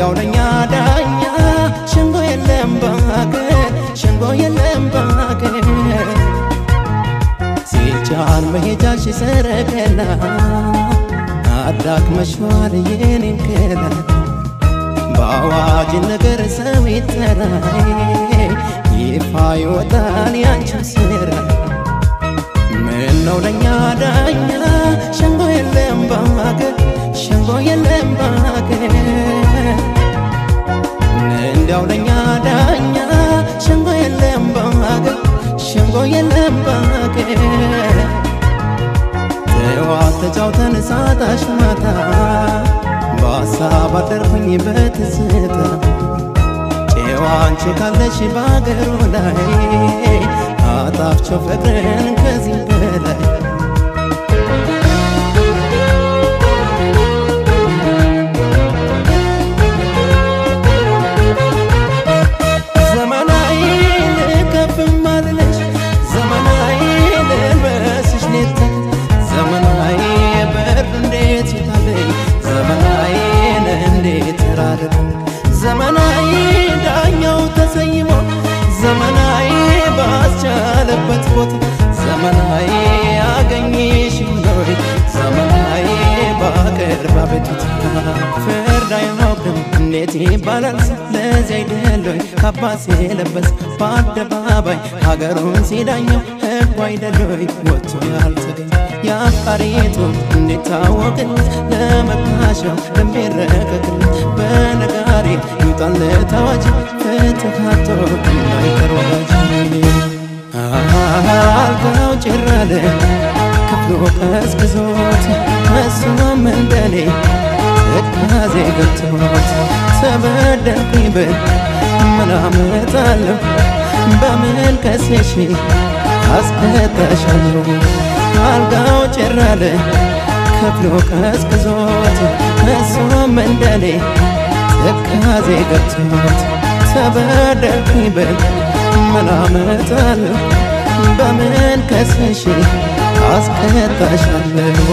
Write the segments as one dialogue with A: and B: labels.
A: እንዲያው ለኛ ዳኛ ሸንጎ የለም በሀገር ሸንጎ የለም በሀገር ሲጫን መሄጃሽ ሰረገላ አዳክመሽዋል የኔን ገላ በአዋጅ ነገር ሰው ይጠራይ ይፋ ይወጣል ያንቺን ስራ ምን ነው ለኛ ዳኛ ሸንጎ የለም በሀገር ሸንጎ የለም በሀገር እንዲያው ለኛ ዳኛ ሸንጎ የለም በሀገር ሸንጎ የለም በሀገር ጠዋት ተጫውተን ሳጣሽ ማታ በሀሳብ አደርኩኝ በትዝታ ጨዋ አንቺ ካለሽ በአገሩ ላይ አጣፍቸው ፍቅርን ከዚህ በላይ ዘመናዊ ልከፍም አልልሽ ዘመናዊ ልልበስሽ ኔታ ዘመናዊ ብር እንዴት ይታለኝ ዘመናዊ እንዴት ራርቅ ዘመናዊ ዳኛው ተሰይሞ ዘመናዊ ባስቻለበት ቦታ ዘመናዊ አገኘሽ ሆይ ዘመናዊ ባቅርብ አቤቱታ ፍርድ አይኖርም እንዴት ይባላል ለዚህ አይደለይ ካባስ የለበስ በአደባባይ ሀገሩን ሲዳኘው ህጉ አይደለይ ወጥቶ ያልተገኘ የአፋሪቱ እንዴት ታወቅለት ለመካሻው ለሚረቀቅለት በነጋሪ ይውጣለት አዋጅ ፍትሃቶ እንዳይቀር ወዳጅ አልጋው ጭራለ ክፍሉ ቀዝቅዞት እሱም እንደኔ ትካዜ ገብቶት ተበደልኩኝ ብል ምን አመጣለሁ በምን ከሴሽ አስቀጣሻለሁ አልጋው ጭራለ ክፍሉ ቀዝቅዞት እሱም እንደኔ ትካዜ ገብቶት ተበደልኩኝ ብል ምን አመጣለሁ በምን ከሰሽ አስቀጣሻለሁ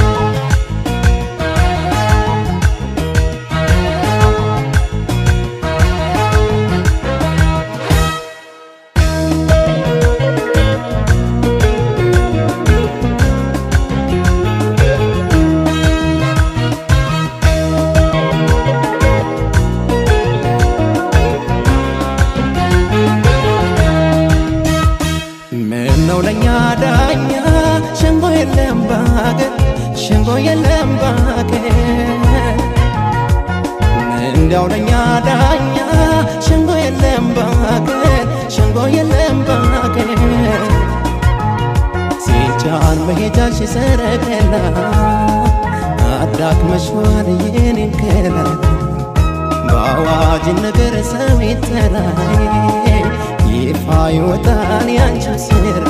A: ምን ነው ለኛ ዳኛ ሸንጎ የለም በሀገር ሸንጎ የለም በሀገር እንዲያው ለኛ ዳኛ ሸንጎ የለም በሀገር ሸንጎ የለም በሀገር ሲጫን መሄጃሽ ሰረገላ አዳክመሽዋል የኔን ገላ በአዋጅ ነገር ሰው ይጠራይ ይፋ ይወጣል ያንቺን ስራ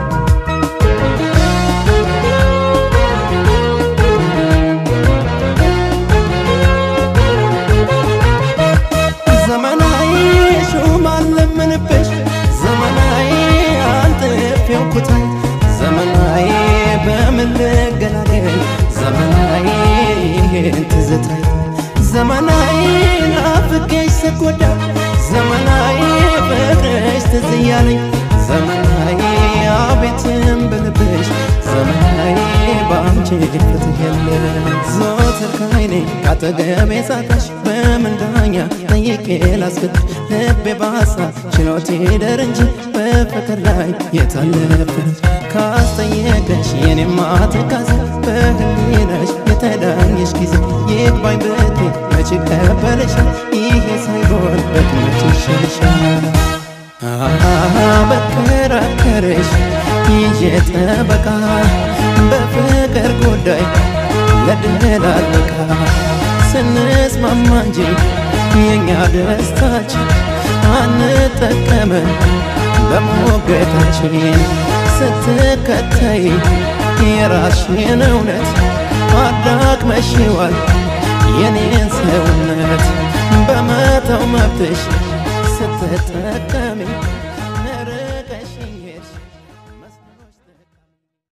A: ዘመናዊ ሹም አለምንብሽ ዘመናዊ አንጥፌው ኩታይ ዘመናዊ በምን ልገላገል ዘመናዊ ይሄን ትዝታይ ዘመናዊ ናፍቄሽ ስጎዳ ዘመናዊ ፍቅርሽ ትዝ እያለኝ ዘመናዊ አቤትም ብልብሽ ዘመናዊ በአንቺ ፍትህ የለ ዘወትር ከዓይኔ ካጠገቤ ሳጣሽ በምን ዳኛ ጠይቄ ላስገድሽ ልቤ በሀሳብ ችሎት ይደር እንጂ በፍቅር ላይ የታለፍንች ካስጠየቀሽ የኔማ ትካዜ በህሊናሽ የተዳኘሽ ጊዜ ይግባኝ ብቴ መች ቀበለሻል ይሄ ሳይሆን በትመች ይሻልሻል በከራከረሽ ይዤ ጠበቃ በፍቅር ጉዳይ ለድል አልበቃ ስንስማማ እንጂ የእኛ ደስታችን አንጠቀመን በሞገታችን ስትከተይ የራስሽን እውነት አዳክመሽዋል የኔን ሰውነት በመተው መብትሽ ስትጠቀሚ